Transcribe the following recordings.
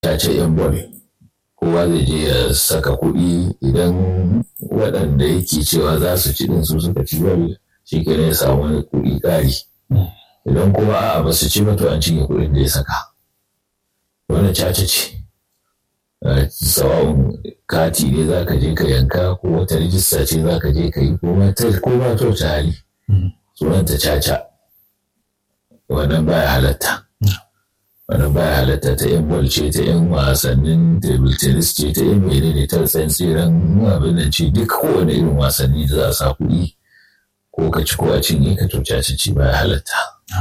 ce yan bol kowa zai je ya saka kuɗi idan waɗanda yake cewa za su ci ɗin su suka ci bol shi ke ya samu wani kuɗi ƙari idan kuma a'a ba su ci ba to an cinye kuɗin da ya saka wannan caca ce sawa'un kati ne za ka je ka yanka ko wata rijista ce za ka je ka yi ko ma ta hali sunanta caca wannan baya halatta wannan baya halatta ta yan bol ce ta yan wasannin table tennis ce ta yan menene ta tsantsiran abin da ce duk kowane irin wasanni da za a sa kuɗi ko ka ci ko a cinye ka to caca ce baya halatta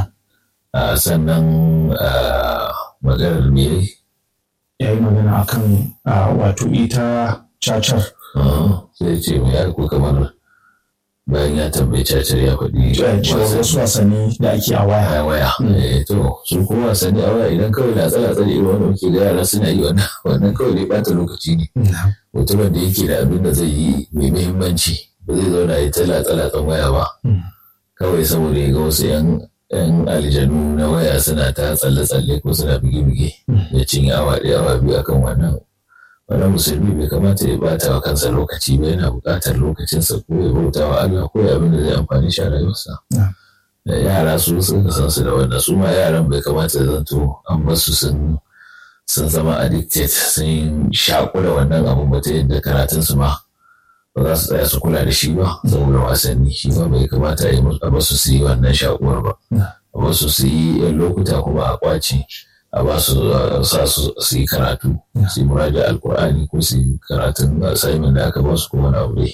sannan maganar me ya yi magana akan wato ita cacar sai ce mai ko kamar bayan ya tambayi cacar ya faɗi wasu wasanni da ake a waya a waya to su kuma wasanni a waya idan kawai na tsala tsala irin wanda muke ga yara suna yi wannan wannan kawai dai bata lokaci ne mutumin da yake da abin da zai yi mai muhimmanci ba zai zauna ya tsala tsala tsan waya ba kawai saboda ya ga wasu yan yan aljanu na waya suna ta tsalle-tsalle ko suna bige-bige ya cinye awa ɗaya awa biyu akan wannan wannan musulmi bai kamata ya bata wa kansa lokaci ba yana buƙatar lokacinsa ko ya bauta wa Allah ko ya abin da zai amfani shi a rayuwarsa yara su suka san su da wannan su ma yaran bai kamata ya zanto an basu sun sun zama addicted sun shaƙu da wannan abun ba ta yadda karatunsu ma ba za su tsaya su kula da shi ba saboda wasanni shi ba bai kamata a basu su yi wannan shakuwar ba a basu su yi yan lokuta kuma a kwace a ba su sa su yi karatu su yi muraja alkur'ani ko su yi karatun assignment da aka ba su kuma na aure.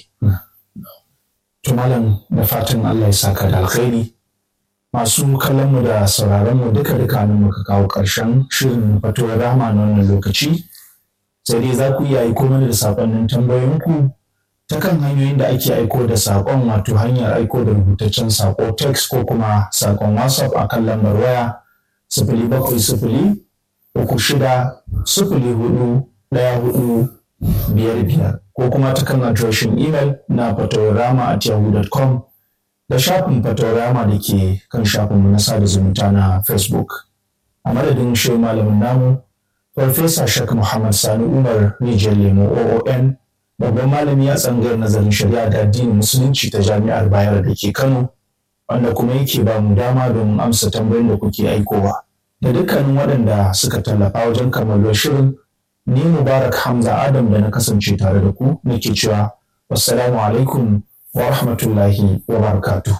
to malam da fatan Allah ya saka da alkhairi masu kallon mu da sauraron mu duka duka nan muka kawo ƙarshen shirin fatuwar rama na wannan lokaci sai dai za ku iya aiko mana da sakonnin tambayoyinku ta kan hanyoyin da ake aiko da saƙon wato hanyar aiko da rubutaccen saƙo text ko kuma saƙon whatsapp a kan lambar waya sifili bakwai sifili uku shida sifili hudu ɗaya hudu biyar biyar ko kuma ta kan adireshin imel na fatawarama at yahoo.com da shafin fatawarama da ke kan shafin na sada zumunta na facebook a madadin shi malamin namu farfesa shak muhammad sani umar rijiyar lemo oon babban malami a tsangayar nazarin shari'a da addinin musulunci ta jami'ar bayar da ke kano wanda kuma yake ba mu dama don amsa tambayoyin da kuke aikowa da dukkanin waɗanda suka tallafa wajen kammalar shirin ni mubarak hamza adam da na kasance tare da ku nake cewa wassalamu alaikum wa rahmatullahi wa barakatuhu